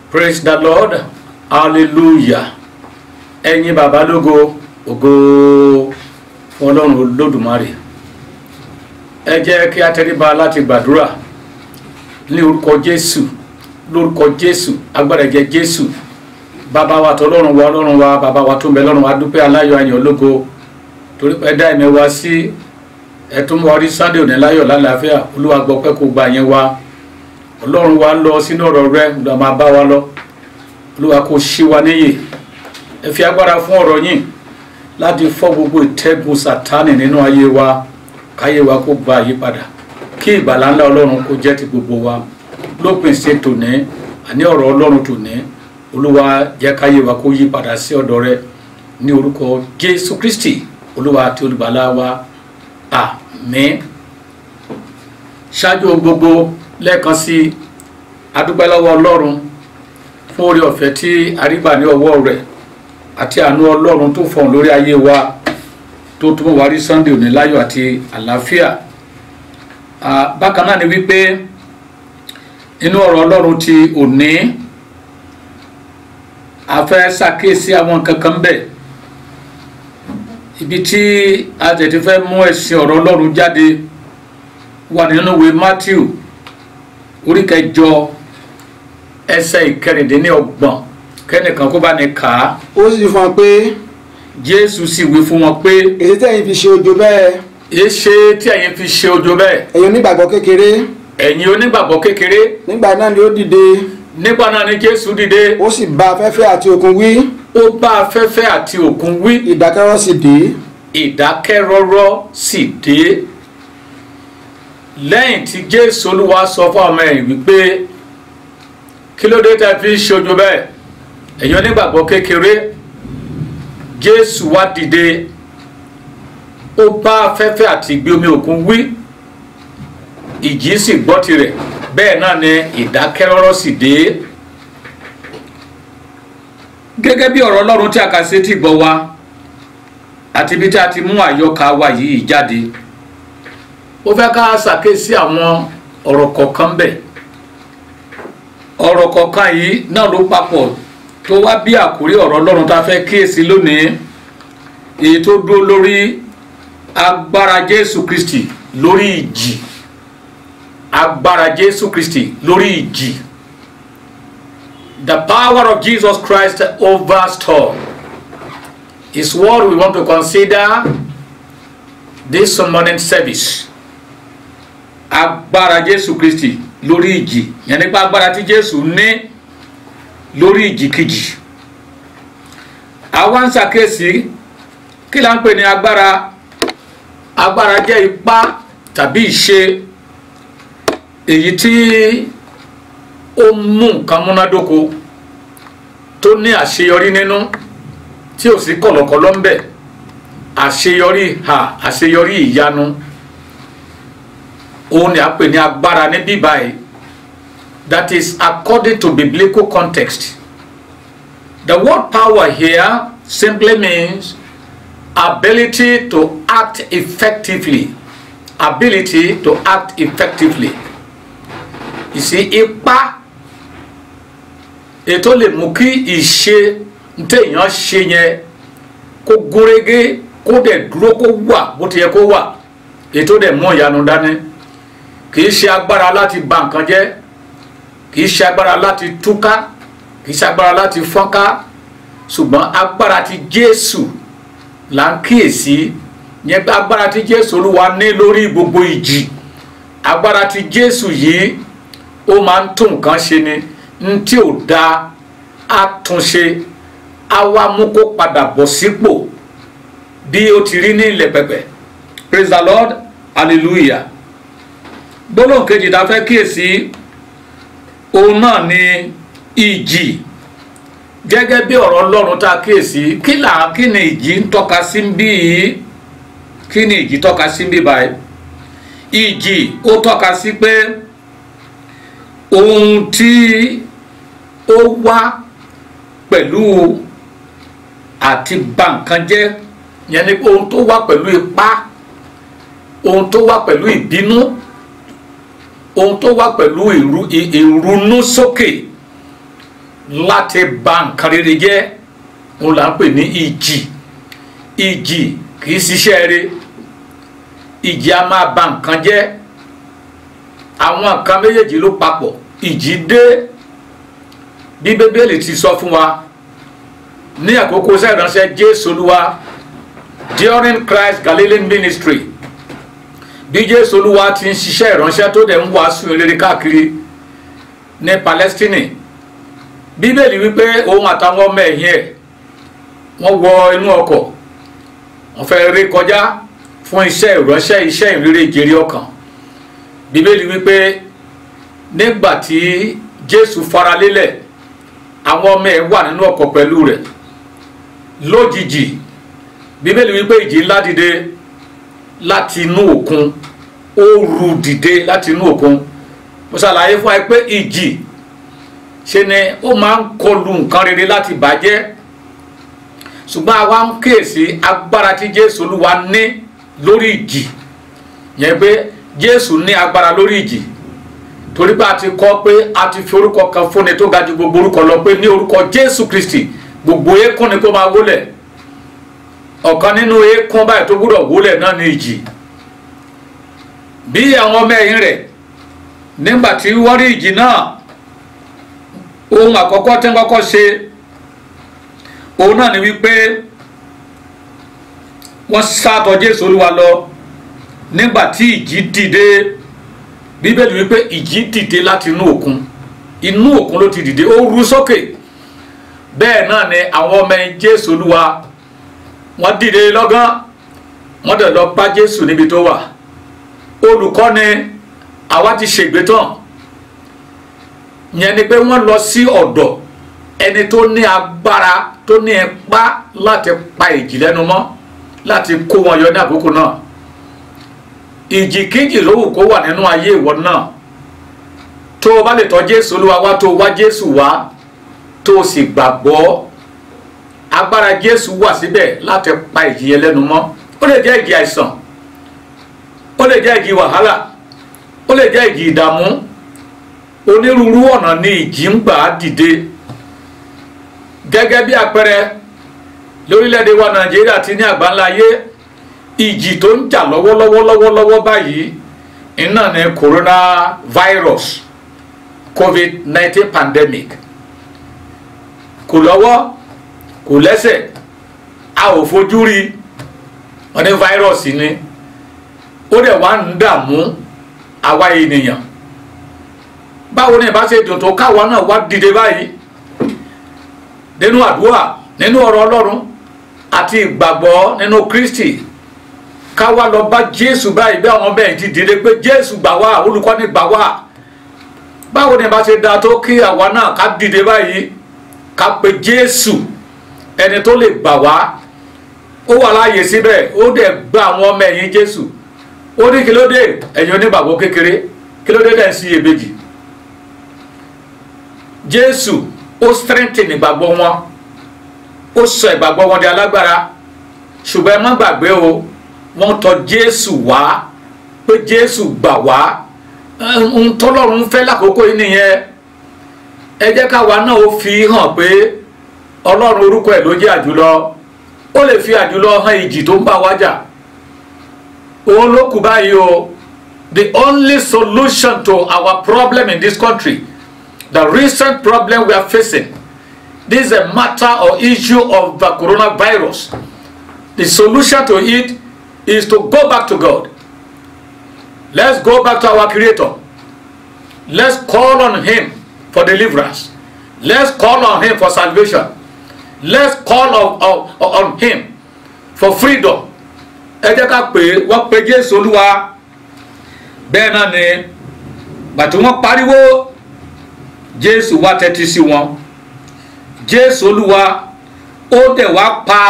praise the lord hallelujah ẹ̀yin bàbá lógo ògo fún ọlọ́run olódùmarè ẹ jẹ́ kí a tẹríba láti gbàdúrà ní orúkọ jésù lórúkọ jésù agbára ẹ̀jẹ̀ jésù bàbá wa tọlọ́run wa ọlọ́run wa bàbá wa tó ń bẹ lọ́run wa dúpẹ́ aláyọ̀ ayọ̀ ológo torí pé ẹ dá ẹ̀mí wa sí ẹ tún wá rí sunday òní láyọ̀ lálàáfíà olúwa gbọ́ pé kó gba yẹn wa ọlọ́run wa lọ sínú ọ̀rọ̀ rẹ lọ́ máa bá wa lọ olúwa kó ṣí wa níyè ẹ fi agbára fún ọ̀rọ̀ yìí láti fọ́ gbogbo ìtẹ́gun sátánì nínú ayé wa káyé wa kó gba àyípadà kí ìgbàlá ńlá ọlọ́run kó jẹ́ ti gbogbo wa lópin ṣe tòní àní ọ̀rọ̀ ọlọ́run tòní olúwa jẹ́ káyé wa kó yí padà sí ọ̀dọ̀ rẹ ní orúkọ jésù kristi olúwa àti olùgbàlà wa àmín ṣáájú gbogbo lẹ́ẹ̀kan sí adúpẹ́ lọ́wọ́ ọlọ́run fún oore ọ̀fẹ́ tí arígbà ní ọwọ́ rẹ̀ àti àánú ọlọ́run tó fọ̀hún lórí ayé wa tó tún wá rí sunday òní láyọ̀ àti àlàáfíà bákan náà ni wípé inú ọ̀rọ̀ ọlọ́run ti òní a fẹ́ ṣàkíyèsí àwọn kankan bẹ́ẹ̀ ibi tí a tètè fẹ́ mú ẹ̀sìn ọ̀rọ̀ ọlọ́run jáde wà nínú ìwé matthew orí kẹjọ ẹsẹ̀ ìkẹrìndínlọ́gbọ̀n kẹ́nìkan kó bá ní kà á ó sì fún wọn pé jésù sì wí fún wọn pé èyí tẹ̀yin fi ṣe ojo bẹ́ẹ̀ èéṣe tí ẹ̀yin fi ṣe ojo bẹ́ẹ̀ ẹ̀yin onígbàgbọ́ kékeré ẹ̀yin onígbàgbọ́ kékeré nígbà náà ni ó dìde nígbà náà ni jésù dìde ó sì bá afẹ́fẹ́ àti òkun wí ó bá afẹ́fẹ́ àti òkun wí ìdákẹ́rọ́ sì dé ìdákẹ́rọ́rọ́ sì dé lẹ́yìn tí jésù olúwa sọ fún ọmọ ẹ̀yìn wípé kí ló dé tẹ́ fi ń ṣe ojo bẹ́ẹ̀ ẹ̀yin onígbàgbọ́ kékeré jésù wá dìde ó bá afẹ́fẹ́ àti ìgbé omi òkun wí ìjì sì gbọ́ tirẹ̀ bẹ́ẹ̀ náà ni ìdákẹ́rọ́rọ́ sì dé gẹ́gẹ́ bí ọ̀rọ̀ ọlọ́run tí a kà sí ti gbọ́ wa àti ibi tí a ti mú àyọkà wa yìí jáde ó fẹ́ ká ṣàkíyèsí àwọn ọ̀rọ̀ kọ̀ọ̀kan bẹ̀ ọ̀rọ̀ kọ̀ọ̀kan yìí náà ló papọ̀ tó wá bí àkórí ọ̀rọ̀ ọlọ́run tá a fẹ́ kíyèsí lónìí èyí tó dúró lórí agbára jésù kristi lórí ìjì agbára jésù kristi lórí ìjì the power of jesus christ over storm is what we want to consider this morning service agbára jésù kristi lórí ìjì yẹn nípa agbára tí jésù ní lórí ìjì kejì àwa ń ṣàkíyèsí kí la ń pè ní agbára agbára jẹ́ ipá tàbí ìṣe èyí tí ó mú nǹkan múnádóko tó ní àṣeyọrí nínú tí ò sí kọ̀lọ̀kọ̀lọ̀ ń bẹ̀ àṣeyọrí ha àṣeyọrí ìyanu òun ni a pè ní agbára ní bíbáyìí that is according to biblical context the word power here simply means ability to act effectively ability to act effectively you see ipá ètò lè mú kí ìṣe ntẹ̀yàn ṣe yẹn kó gúnrégé kó dẹ̀ dúró kó wà bó ti yẹ kó wà ètò dẹ̀ mú ìyanu dání kì í ṣe agbára láti bà nǹkan jẹ́ kì í ṣe agbára láti túká kì í ṣe agbára láti fọ́nká ṣùgbọ́n agbára ti Jésù là ń kíyèsí yẹn pé agbára tí Jésù Olúwa ní lórí gbogbo ìjì agbára tí Jésù yìí ó máa ń tún nǹkan ṣe ni n tí ò dáa á tún ṣe á wá mú kó padà bọ̀ sípò bí ó ti rí ní ilẹ̀ pẹ̀pẹ̀ praise the Lord hallelujah gbólóhùn kejì tá a fẹ́ kíyèsí òun náà ni ìjì gẹ́gẹ́ bí ọ̀rọ̀ Ọlọ́run tá a kíyèsí kí là kí ni ìjì ń tọ́ka sí ń bí yìí kí ni ìjì tọ́ka sí ń bí báyìí ìjì ó tọ́ka sí pé ohun tí ó wá pẹ̀lú àti bà nǹkan jẹ́ yẹn ni ohun tó wá pẹ̀lú ipá ohun tó wá pẹ̀lú ìbínú ohun tó wá pẹ̀lú ìrú ìrunú sókè láti bà nǹkan rere jẹ́ òun là ń pè ní ìjì ìjì kì í ṣiṣẹ́ rere ìjì a máa bà nǹkan jẹ́ àwọn nǹkan méjèèjì ló papọ̀ ìjì dé bí bíbélì ti sọ fún wa ní àkókò sẹ́ìránṣẹ́ jésù olúwa during christ galilean ministry bí jésù olúwa ti ń ṣiṣẹ́ ìránṣẹ́ tó dẹ̀ ń wàásù rere káàkiri ní palestine bíbélì wípé òun àtàwọn ọmọ ẹ̀yìn ẹ̀ wọ́n wọ inú ọkọ̀ wọ́n fẹ́ ré kọjá fún iṣẹ́ ìránṣẹ́ iṣẹ́ ìrere ìjèrè ọkàn bíbélì wípé nígbà tí jésù faralélẹ̀ àwọn ọmọ ẹ̀ wà nínú ọkọ̀ pẹ̀lú rẹ̀ lójijì bíbélì wípé ìjì ńlá dìde láti inú òkun ó ru dìde láti inú òkun mo ṣàlàyé fún ẹ pé ìjì ṣe ni ó máa ń kọlu nǹkan rere láti bàjẹ́ ṣùgbọ́n àwa ń kíyèsí agbára tí jésù olúwa ní lórí ìjì yẹn pé jésù ní agbára lórí ìjì torí pé a ti kọ́ pé a ti fi orúkọ kan fúnni tó ga ju gbogbo orúkọ lọ pé ní orúkọ jésù kristi gbogbo eékún ni kó máa wólẹ̀ ọ̀kan nínú eékún báyìí tó gbúdọ̀ wólẹ̀ náà ní ìjì bí àwọn ọmọ ẹ̀yìn rẹ̀ nígbà tí wọ́n rí ìjì náà ohun àkọ́kọ́ tí wọ́n kọ́kọ́ ṣe òun náà ni wípé wọ́n sátọ̀ jésù olúwa lọ nígbà tí ìjì dìde bíbélì wípé ìjì dìde láti inú òkun inú òkun ló ti dìde ó ru sókè bẹ́ẹ̀ náà ni àwọn ọmọ ẹ̀yìn jésù olúwa wọ́n dìde lọ́gán wọ́n dẹ̀ lọ bá jésù níbi tó wà olùkọ́ni àwa ti ṣègbè tán yẹn ni pé wọ́n lọ sí ọ̀dọ̀ ẹni tó ní agbára tó ní ipá láti pa ìjì lẹ́nu mọ́ láti kó wọn yọ ní àkókò náà ìjìkíjì ló wù kó wà nínú ayé ìwọ náà tó o bá lè tọ́ jésù olúwa wá tó o wá jésù wá tó o sì gbàgbọ́ agbára jésù wà síbẹ̀ láti pa ìjì yẹn lẹ́nu mọ́ ó lè jẹ́ ìjì àìsàn ó lè jẹ́ ìjì wàhálà ó lè jẹ́ ìjì ìdààmú onírúurú ọ̀nà ni ìjì ń gbà á dìde gẹ́gẹ́ bí àpẹẹrẹ lórílẹ̀‐èdè wa nàìjíríà ti ní àgbáńlá ayé ìjì tó ń jà lọ́wọ́lọ́wọ́lọ́wọ́ báyìí iná ní coronavirus covid-19 pandemic kò lọ́wọ́ kò lẹ́sẹ̀ a ò fojú rí wọn ní fáírọ̀sì ni ó dẹ̀ wá ń dààmú àwa ènìyàn báwo ni ìbá ṣe dùn tó káwa náà wá dìde báyìí nínú àdúrà nínú ọ̀rọ̀ ọlọ́run àti ìgbàgbọ́ nínú kristi káwa lọ bá jésù báyìí bí àwọn bẹ́ẹ̀ ti dìde pé jésù gbà wá olùkọ́ni gbà wá báwo ni ìbá ṣe da tó kí àwa náà ká dìde báyìí ká pe jésù ẹni tó lè gbà wá ó wà láàyè síbẹ̀ ó dẹ̀ gba àwọn ọmọ ẹ̀yìn jésù ó ní kí ló dé ẹ̀yin onígbàgbọ́ kékeré kí ló dé dẹ̀ ń sí iyèméjì jésù ó strengthen ìgbàgbọ́ wọn ó sọ ìgbàgbọ́ wọn di alágbára ṣùgbọ́n ẹ má gbàgbé o wọ́n tọ̀ jésù wá pé jésù gbà wá ohun tọ́lọ́run fẹ́ lákòókò yìí nìyẹn ẹ jẹ́ káwa náà ó fi hàn pé ọlọ́run orúkọ ẹ̀ ló jẹ́ àjùlọ ó lè fi àjùlọ hàn ìjì tó ń bá wa jà òun ló kù báyìí o the only solution to our problem in this country the recent problem we are facing this is a matter or issue of the coronavirus the solution to it is to go back to God let's go back to our creator let's call on him for deliverance let's call on him for salvation let's call on, on, on him for freedom ẹ jẹ́ ká pè é wọ́n pe jésù olúwa bẹ́ẹ̀ náà ni gbàtí wọ́n pariwo jésù wá tẹ́tí sí wọn jésù olúwa ó dẹ̀ wá pa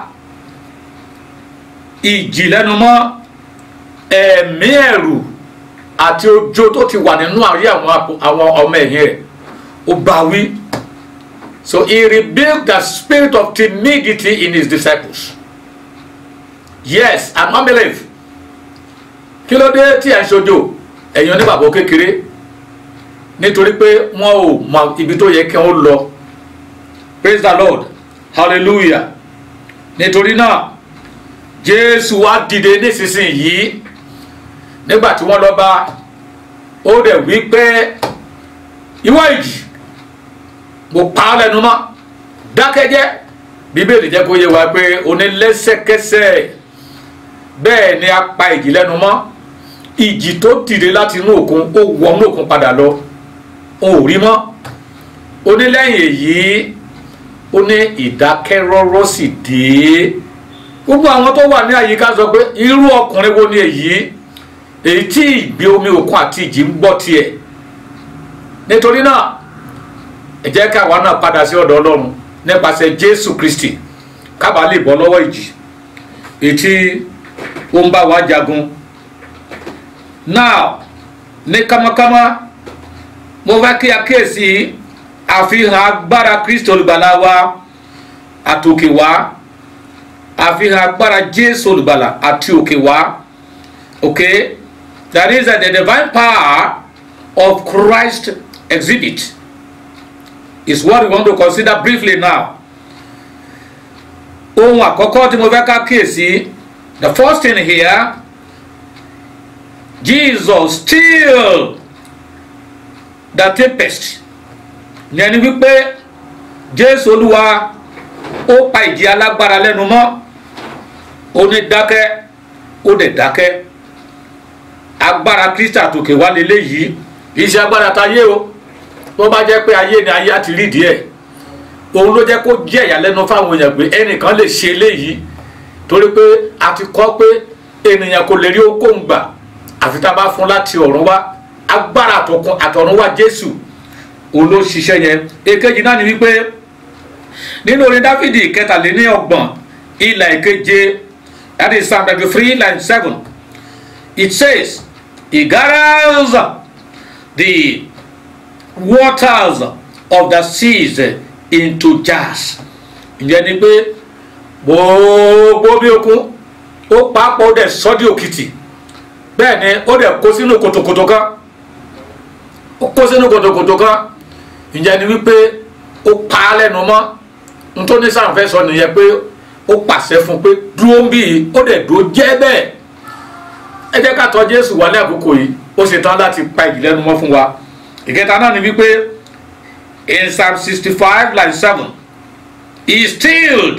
ìjì lẹ́nu mọ́ ẹ̀mí ẹ̀rù àti ojó tó ti wà nínú àrí àwọn ọmọ ẹ̀yìn rẹ̀ ó bá wí so he rebuked the spirit of timidity in his disciples yes and unbelief kí ló dé tí ẹ̀ ń ṣojo ẹ̀yin onígbàgbọ́ kékeré nítorí pé wọn ò mọ ibi tó yẹ kí wọ́n lọ praise the lord hallelujah nítorí náà jésù wá dìde nísinsìnyí nígbà tí wọ́n lọ bá ó dẹ̀ wí pé ìwọ ìjì mo pa á lẹ́nu mọ́ dákẹ́jẹ́ bíbélì jẹ́ kó yé wa pé onílẹ́sẹ̀kẹsẹ̀ bẹ́ẹ̀ ni a pa ìjì lẹ́nu mọ́ ìjì tó dìde láti inú òkun ó wọnú òkun padà lọ ò rí mọ́ onílẹ́yìn èyí ó ní ìdákẹ́rọ́rọ́ sì dé gbogbo àwọn tó wà ní àyíká sọ pé irú ọkùnrin wo ni èyí èyí tí ìgbé omi òkun àti ìjì ń gbọ́ tiẹ̀ nítorí náà ẹ jẹ́ ká àwa náà padà sí ọ̀dọ̀ ọlọ́run nípasẹ̀ jésù kristi kábà lè bọ́ lọ́wọ́ ìjì èyí tí ó ń bá wa jagun now ní kámákámá mo fẹ́ kí a kíyèsí àfihàn agbára kristi olùgbàlà wa àtòkè wá àfihàn agbára jésù olùgbàlà àti òkè wá okay that is that the divine power of christ exhibit is what we want to consider briefly now ohun àkọ́kọ́ tí mo fẹ́ ká kíyèsí the first thing here jesus still the tempest yẹn ni wípé jésù olúwa ó pa ìjì alágbára lẹ́nu mọ́ ó ní dákẹ́ ó dẹ̀ dákẹ́ agbára kristi àtòkè wá lélẹ́yìí kì í ṣe agbára táyé o tó bá jẹ́ pé ayé ni ayé á ti rí díẹ̀ òun ló jẹ́ kó jẹ́ ìyàlẹ́nu fáwọn èèyàn pé ẹnìkan lè ṣe eléyìí torí pé a ti kọ́ pé ènìyàn kò lè rí okòó gbà àfi tá a bá fún láti ọ̀run wá agbára àtọ̀kùn àtọ̀run wá jésù òun ló ṣiṣẹ́ yẹn èkejì náà ni wípé nínú orin dáfídì kẹtàléní ọgbọ̀n ilà ìkeje that is psalm twenty three line seven it says he gathers the waters of the seas into jars ìyẹn ni pé gbogbo bí okun ó papọ̀ ó dẹ̀ sọ́dí òkìtì bẹ́ẹ̀ ni ó dẹ̀ kó sínú kòtòkòtò kan ó kó sínú kòtòkòtò kan ìyẹn ni wípé ó pa á lẹ́nu mọ́ nítorí sàǹfẹ́ sọ nìyẹn pé ó pàṣẹ fún pé dúró ń bì í ó dẹ̀ dúró jẹ́ bẹ́ẹ̀ ẹ jẹ́ ká tọ̀ Jésù wá ní àkókò yìí ó ṣe tán láti pa ìjì lẹ́nu mọ́ fún wa ìkẹta náà ni wípé in psalm sixty five line seven he stilled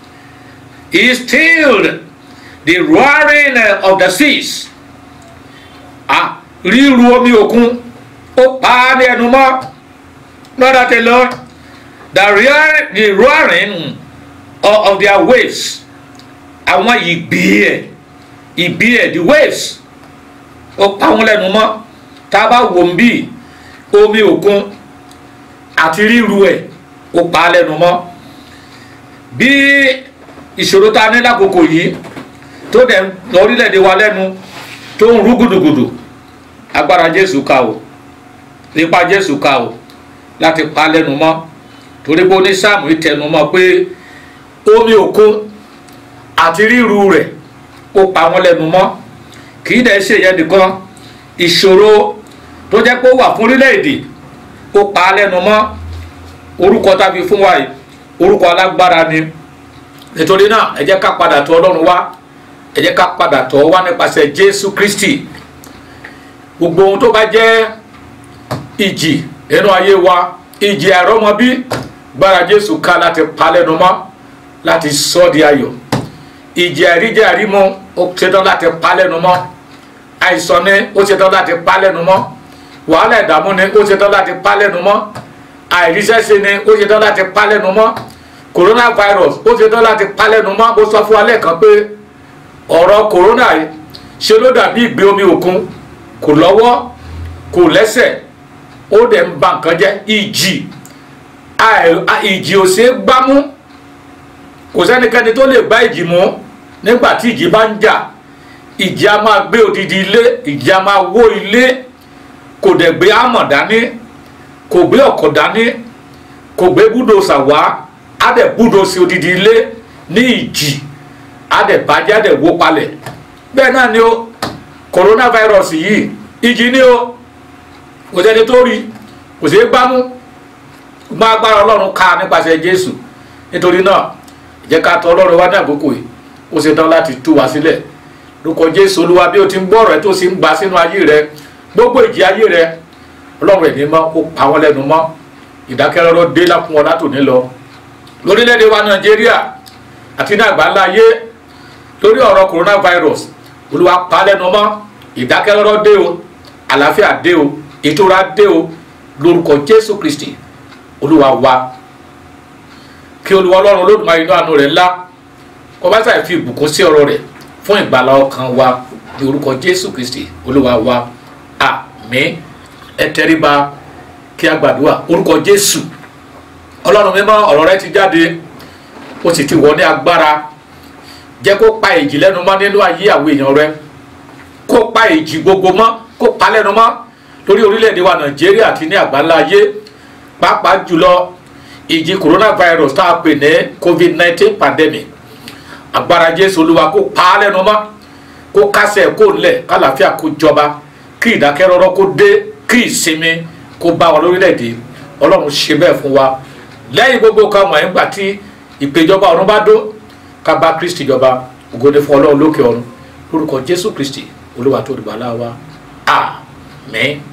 he stilled the roaring of the seas ah ríru omi òkun ó pa á ní ẹnu mọ́ lọ́dọ̀ tẹ lọ the roaring the roaring of, of their waves àwọn ìgbì ẹ̀ ìgbì ẹ̀ the waves ó pa wọn lẹ́nu mọ́ tá a bá wò ń bíi omi òkun àti ríru ẹ̀ ó pa á lẹ́nu mọ́ bí ìṣòro tá a ní lákòókò yìí tó dẹ̀ lórílẹ̀‐èdè wa lẹ́nu tó ń rú gùdùgùdù agbára jésù ká o ipa jésù ká o láti pa á lẹ́nu mọ́ torí pé onísáàmù ìtẹnu mọ́ pé omi òkun àti ríru rẹ̀ ó pa wọ́n lẹ́nu mọ́ kì í dẹ̀ ṣe yẹn nìkan ìṣòro tó jẹ́ pé ó wà fún orílẹ̀-èdè ó pa á lẹ́nu mọ́ orúkọ tàbí fún wa yìí orúkọ alágbára ni nítorí náà ẹ jẹ́ ká padà tọ̀ ọlọ́run wá ẹ jẹ́ ká padà tọ̀ wá nípasẹ̀ jésù kristi gbogbo ohun tó bá jẹ́ ìjì nínú ayé wa ìjì àìrọ́mọbí gbára jésù ká láti pa á lẹ́nu mọ́ láti sọ ọ́ di ayọ̀ ìjì àìríjẹ àrímu ó ṣetán láti pa á lẹ́nu mọ́ àìsàn ni ó ṣetán láti pa á lẹ́nu mọ́ wàhálà ìdààmú ni ó ṣetán láti pa lẹ́nu mọ́ àìríṣẹ́ṣe ni ó ṣetán láti pa lẹ́nu mọ́ coronavirus ó ṣetán láti pa lẹ́nu mọ́ ó sọ fún wa lẹ́ẹ̀kan pé ọ̀rọ̀ corona yìí ṣe ló dàbí ìgbé omi òkun kò lọ́wọ́ kò lẹ́sẹ̀ ó dẹ̀ ń ba nǹkan jẹ́ ìjì ìjì ò ṣeé gbámú kò sẹ́nikẹ́ni tó lè gbá ìjì mú nígbà tí ìjì bá ń jà ìjì a máa gbé odidi ilé ìjì a máa wó ilé kò dẹ̀ gbé àmọ̀ dání kò gbé ọ̀kọ̀ dání kò gbé búdòsà wá á dẹ̀ búdòsì odidi ilé ní ìjì á dẹ̀ bàjẹ́ á dẹ̀ wó palẹ̀ bẹ́ẹ̀ náà ni ó coronavirus yìí ìjì ni ó kò sẹ́ni tó rí kò sí gbámú ṣùgbọ́n agbára ọlọ́run ká nípasẹ̀ jésù nítorí náà jẹ́ ká tọ̀ ọlọ́run wá ní àkókò yìí ó ṣe tán láti tú wa sílẹ̀ lórúkọ jésù olúwa bí o ti ń gbọ́ ọ̀rọ̀ ẹ tó sì ń gbà sínú ayé rẹ gbogbo ìjì ayé rẹ ọlọ́run ẹ̀mí mọ́ ó pa wọ́n lẹ́nu mọ́ ìdákẹ́rọ́rọ́ dé lápún ọ látòní lọ lórílẹ̀‐èdè wa nàìjíríà àti ní àgbáńlá ayé lórí ọ̀rọ̀ coronavirus olúwa pa á lẹ́nu mọ́ ìdákẹ́rọ́rọ́ dé o àlàáfíà dé o ìtura dé o lórúkọ jésù kristi olúwa wa kí olúwa ọlọ́run olódùmarè inú àánú rẹ̀ ńlá kó bá sàì fi ìbùkún sí ọ̀rọ̀ rẹ̀ fún ìgbàlá ọkàn wa ní orúkọ jésù kristi olúwa wa àmín ẹ tẹríba kí a gbàdúrà orúkọ jésù ọlọ́run mímọ́ ọ̀rọ̀ rẹ ti jáde ó sì ti wọ̀ ní agbára jẹ́ kó pa èjì lẹ́nu mọ́ nínú ayé àwọn èèyàn rẹ kó pa èjì gbogbo mọ́ kó pa lẹ́nu mọ́ lórí orílẹ̀-èdè wa nàìjíríà àti ní àgbáńlá ayé pàápàá jùlọ ìjì coronavirus tá a pè ní covid nineteen pandemic agbára jésù olúwa kó pa á lẹ́nu mọ́ kó kásẹ̀ kó lẹ̀ kálàáfíà kó jọba kí ìdákẹ́rọ́rọ́ kó dé kí ìsinmi kó bá wa lórílẹ̀‐èdè ọlọ́run ṣe bẹ́ẹ̀ fún wa lẹ́yìn gbogbo kan wọ̀nyí gbà tí ìpèjọba ọ̀run bá dó ká bá kristi jọba ògòdè fún ọlọ́run lókè ọ̀run lórúkọ jésù kristi olúwa tó dìgbà láwa àmín.